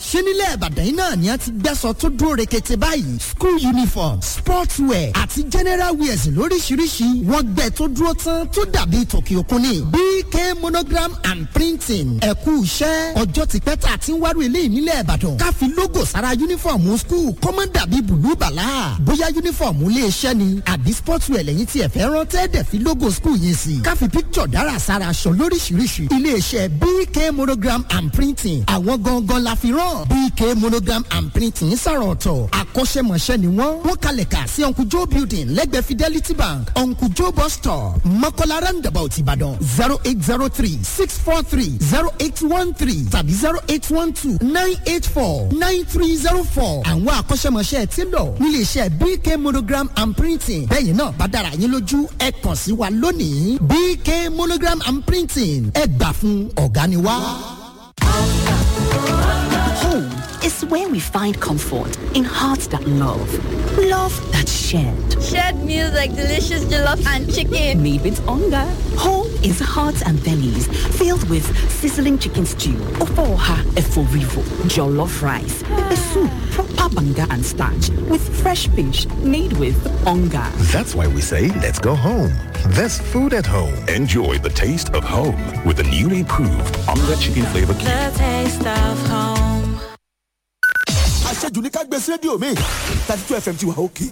ṣé nílẹ̀ ìbàdàn yìí náà ni a ti gbẹ́sọ̀ tó dúró rekete báyìí school uniform sports wear àti general wears lóríṣiríṣi wọ́n gbẹ tó dúró tán tó dàbí tòkì òkun ni bk monogram and printing ẹ̀kú iṣẹ́ ọjọ́ ti pẹ́ tà tí ń wárú ilé ìnílẹ̀ ìbàdàn ká fi logo sára uniform school kọ́mọ́ dàbí bùlú bàlá bóyá uniform ilé iṣẹ́ ni àbí sports wear lẹ́yìn tí ẹ fẹ́ rán tẹ́ẹ̀dẹ̀ fi logo school yẹn sí ká fi picture dára sára aṣọ lóríṣiríṣi ilé iṣẹ́ bk monogram and printing àwọn gangan la fi rán bk monogram and printing sàrọ̀ ọ̀tọ̀ akọ́ṣẹ́mọṣẹ́ ni wọ́n wọ́n kalẹ̀ kà sí uncle joe building lẹ́gbẹ̀ẹ́ fidelity bank uncle joe bus stop mọ́kànlá roundabout ìbàdàn zero eight zero three six four three zero eight one three tàbí zero eight one two nine eight four nine three zero four àwọn akọ́ṣẹ́mọṣẹ́ ti lọ nílé iṣẹ́ bk monogram and printing bẹ́ẹ̀ náà bá dára yín lójú ẹ kàn sí wa lónìí bk monogram and printing ẹ gbà fún ọ̀gá ni wá. Home is where we find comfort in hearts that love, love that shared. Shared meals like delicious jollof and chicken. Made with hunger. Home is hearts and bellies filled with sizzling chicken stew, ofoha eforivo, jollof rice, pepper soup, proper banga and starch with fresh fish made with hunger. That's why we say let's go home. There's food at home. Enjoy the taste of home with the newly improved Onga Chicken Flavor Cube. The taste of home. àṣejù ní ká gbé sí rédíò mi thirty two fm ti wà òkè.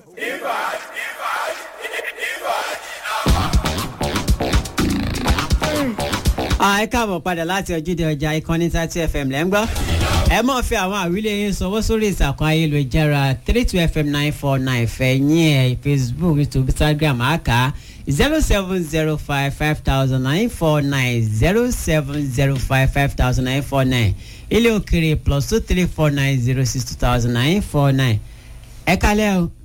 ẹ káàbọ̀ padà láti ojúde ọjà ìkànnì thirty fm lẹ́ ń gbọ́ ẹ mọ̀ fi àwọn àwílé yín sanwó sórí ìtàkùn ayélujára three two fm nine four nine fẹ̀yìn ẹ̀ facebook youtube instagram àká zero seven zero five five thousand nine four nine zero seven zero five five thousand nine four nine ilé òkèrè plus two three four nine zero six two thousand nine four nine ẹ kálẹ̀ o.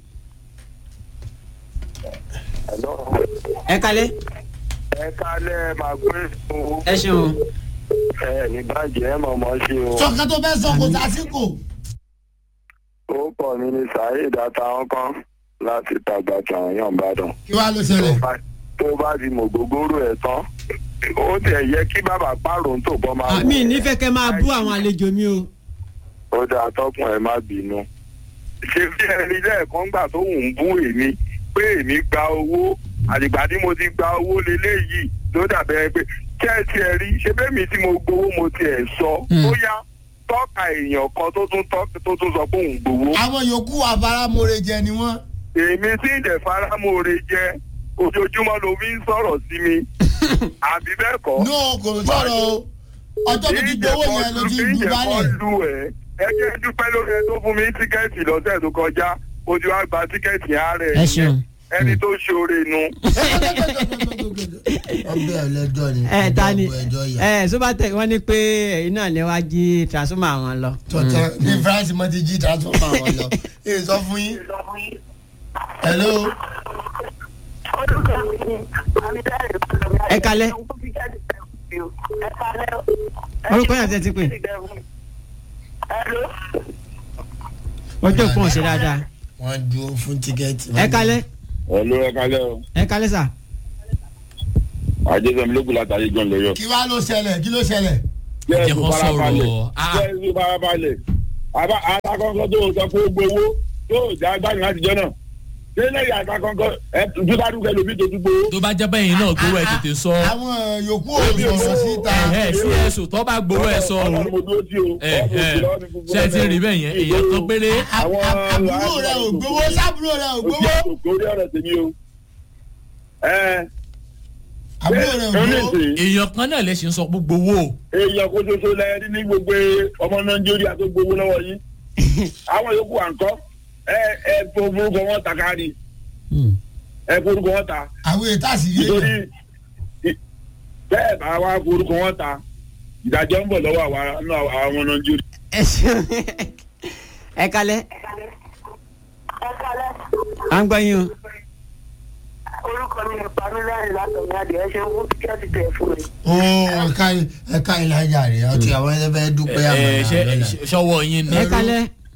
ẹ kálẹ̀. ẹ kálẹ̀ máa gbé o. ẹ ṣeun. ẹ ní bàjẹ́ mọ̀ mọ́ sí o. sọ̀kan tó fẹ́ sọ kò sásìkò. ó pọ̀ mí ní saheed àtàwọn kan láti tàgbà tàwọn yàn bàdàn. kí wàá ló ṣẹlẹ̀. tó bá ti mọ̀ gbogbooro ẹ̀ tán ó tẹ̀ yẹ kí bàbá pààrọ̀ ń tò bọ́ máa wọ̀. mi nífẹ̀ẹ́ kẹ́ máa bú àwọn àlejò mi o. ó dáa tọkùn ẹ má bínú. ṣé bí ẹni lẹ́ẹ̀kan gbà tó ń bú èmi pé èmi gba owó àdìgbà tí mo ti gba owó leléyìí ló dàbẹ̀ pé kẹ́ẹ̀tì ẹ̀ rí ṣé bẹ́ẹ̀mi tí mo gbowó mo tiẹ̀ sọ bóyá tọ́ka èèyàn kan tó tún tó tún sọ pé òun gbowó. àwọn yòókù àbáramore jẹ ni wọn. èmi tí ìdẹ̀ faramore jẹ ojoojúmọ́ ló fi ń sọ̀rọ̀ sí mi àbí bẹ́ẹ̀ kọ́. no kò sọ̀rọ̀ o ọjọ́ tó ti gbowó yẹn ló ti dùn balẹ̀. ẹ jẹ́ dúpẹ́ lórí ẹ tó fún mi tíkẹ́ẹ̀tì lọ́sẹ̀ tó kọjá ojú wa gba tíkẹ́ẹ̀tì ààrẹ ẹ ṣeun ẹni tó ṣoore nu. ọbẹ̀ ẹlẹ́jọ́ ni ẹ ta ni ẹjọ́ yà. ẹ sobatec wọn ní pé ẹyin náà lè wá jí transformer wọn lọ. tọ́tọ́ ní france mo ti jí transformer wọn lọ ẹ sọ fún yín. hello. ẹ kalẹ. orúkọ yàtọ̀ ẹ ti pè. ọjọ́ ìpọ́n ọ̀sẹ̀ dáadáa. wọ́n dúró fún tíkẹ́ẹ̀tì. ẹ kalẹ. ẹ̀lú ẹ kalẹ́ o. ẹ kalẹ sà. àjẹsẹ̀mi ló kù látàrí gan lóyọ. kí wàá ló ṣẹlẹ̀ kí ló ṣẹlẹ̀. jẹ́ kó sọ̀rọ̀ jẹ́ kó farabalẹ̀ àbá àtàkọ́kọ́ tó sọ pé ó gbowó tó jà gbani láti jọ náà ṣé lẹ́yìn àtàkọ́kọ́ ẹ dúdádúkẹ́ lómi tó dúgbò. tó bá jẹ́ bẹ́yìn náà gbowó ẹ̀ tètè sọ. àwọn yòókù ò sọ̀rọ̀ síta. ẹ sí ẹ̀sùn tó bá gbowó ẹ̀ sọ o. ẹ ẹ ṣe ti rí bẹ́ẹ̀ yẹn èèyàn kan péré. àbúrò rẹ ò gbowó sábúrò rẹ ò gbowó. òkòrí ọ̀rẹ́ tèmi o. àbúrò rẹ ò gbowó. èèyàn kan náà lè ṣe ń sọ pé gbowó. èèyàn kó ṣoṣo lẹ ní gbogbo ọmọ nàìjíríà tó gbowó lọ́wọ́ yín. àwọn yòókù à ń kọ́ ẹ ẹ forúkọ wọn ta káàdì ẹ forúkọ wọn ta. àwọn ètò àṣírí nítorí bẹ́ẹ̀ bá wa forúkọ wọn ta ìdájọ́ ń bọ̀ lọ́wọ́ àwọn nàìjíríà. ẹ ṣeun ẹ kalẹ. à ń gbọ́ yín o. orúkọ mi ni pamílẹ́rìn látọ̀mí adìẹ ṣe ń fún tíkẹ́ẹ̀tì tẹ̀ fún mi. ó ẹ̀ka ẹ̀ka ìlàjà rẹ̀ ọtí àwọn ẹ̀fẹ́ fẹ́ dúpẹ́ àmọ́ ẹ ṣọwọ́ yín ni. ẹ kalẹ.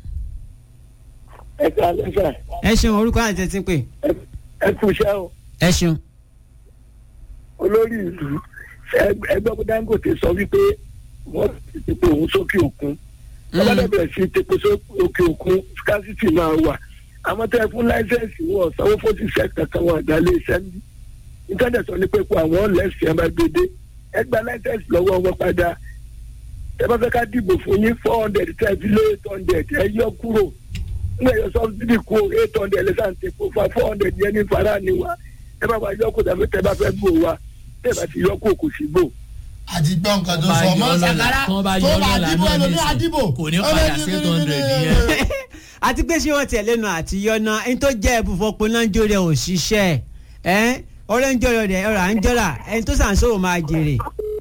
ẹ kalẹ sà. ẹ ṣeun orúkọ àti ẹ ti pè. ẹ kú iṣẹ́ o. ẹ ṣeun. olórí ìlú ẹgbẹ́ dangote sọ wípé wọ́n ti pe òun sókè òkun ọlọ́dẹ bẹ̀rẹ̀ sí tepo sókè òkun scarcity máa wà àmọ́ tẹ́ ẹ fún láìsẹ̀nsì wọn sanwó fún ti sẹ́ kankan wọn àgbálé iṣẹ́ ní íńtánẹ̀tì sọ ní pé kó àwọn lẹ́sìn ẹ̀ máa gbédé ẹ gba láìsẹ̀nsì lọ́wọ́ wọn padà ẹ bá fẹ́ ká dìbò fún yín four hundred tẹ́ ẹ fi lé eight hundred ẹ yọ kúrò ń ẹ̀yọ sọ́bsidì kú eight hundred lẹ́sàn tepo fa four hundred yẹn ní fara ni wa ẹ bá wa yọ kó tàbí tẹ́ bá fẹ́ gbò wa tẹ́ ẹ bá ti yọ kó kò sí gbò àti gbọ́ nǹkan tó sọ ọmọ sàkárà tó bá dìbò ẹlòmí àdìbò kò ní padà sí eight hundred yẹn. àti pé ṣé wọ́n tiẹ̀ lẹ́nu àti yọ̀nà ẹni tó jẹ́ ẹ̀bùfọ́pọ̀ náà ń jó rẹ̀ òṣìṣẹ́ ẹ̀ ọ̀rẹ́ ń jọ̀rọ̀ rẹ̀ ọ̀rọ̀ à ń jọ̀rà ẹni tó sàn sóò máa jèrè.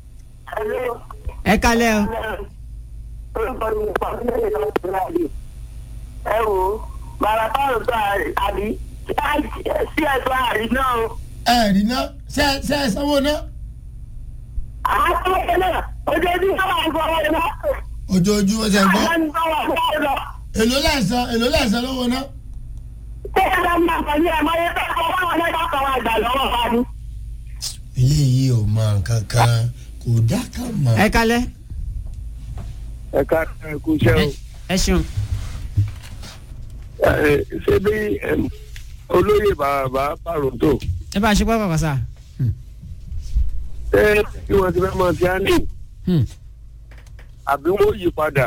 ẹ kálẹ̀ o. orúkọ mi ò pàṣẹ lẹ́yìn lọ́wọ́ ìlàdí. ẹ wo bàbá báwo tó àbí sí ẹ̀sọ́ àrí náà o. ẹ rí ná ṣe ṣe ẹ sanwó ná. àwọn ọmọ náà ojoojúmọ́ máa ń fọwọ́ iná. ojoojúmọ́ ṣe gbọ́ àwọn ń fọwọ́ fọwọ́ lọ. èló lẹ́sàn èló lẹ́sàn lówó ná. ṣé ẹ lọ máa kàn ní ẹ̀ máa yẹ fẹ́ fọwọ́ àwọn ẹ̀dá kan wá gbà lọ́wọ́ wa ni. eléyìí ò mọ nǹkan kan kò dá kan mọ. ẹ kálẹ̀. ẹ ká ẹ kú iṣẹ́ o. ẹ ṣeun. ẹ ṣé bí em, olóyè bàbá pàrọ̀tò ẹ bá a ṣe pápá pàṣà. ṣé bí wọ́n ti fẹ́ mọ sí àná àbí wọ́n yí padà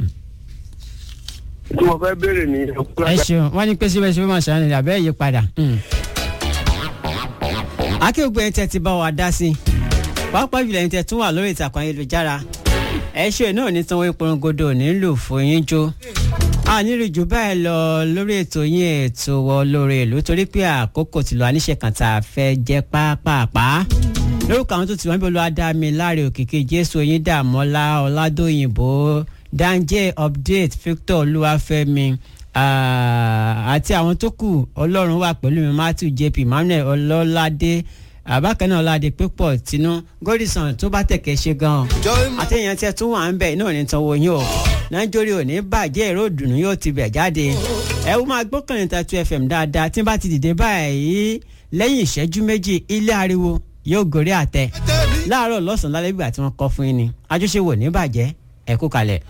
tí wọ́n fẹ́ béèrè ní ẹ ṣeun wọ́n ní pé síbẹ̀ síbẹ̀ máa ṣàánú ìdàbẹ́ yìí padà. akéwògbé ẹni tẹ́ ti bá wa dá sí pàápàá jùlọ ẹni tẹ́ tún wà lórí ìtàkùn ayélujára ẹ ṣe náà ní sanwó ìpolongodo nílò fún yín jó a nílò jù báyìí lọ lórí ètò yín ètò wọ lórí ìlú torí pé àkókò ti lọ àníṣe kan tá a fẹ́ jẹ́ pápápá lórúkọ àwọn tó ti wọ́n bí olúwa dá mi láre òkìkí jésù oyin dàmọ́lá ọ̀làdóyìnbó danje update victor olúwàfẹ́mi àti àwọn tó kù ọlọ́run wà pẹ̀lú mi matthew jp emmanuel ọlọ́ládé àbákan náà ọládé pípọ̀ tinú gòdìsàn tó bá tẹ̀kẹ́ ṣe gan-an àtẹ̀yìn tí ẹ tún wà ń bẹ̀ náà ní tanwó yín o nàìjíríà ò ní bàjẹ́ èrò ìdùnnú yóò ti bẹ̀ jáde ẹ wọ́n máa gbọ́kànlé ta two fm dáadáa tí n bá ti dìde báyìí lẹ́yìn ìṣẹ́jú méjì ilé ariwo yóò gorí àtẹ láàárọ̀ lọ́sàn-án lálẹ́ ìgbà tí wọ́n kọ́ fún yín ni àjọṣe wò ní bàjẹ́ ẹ kú kalẹ̀.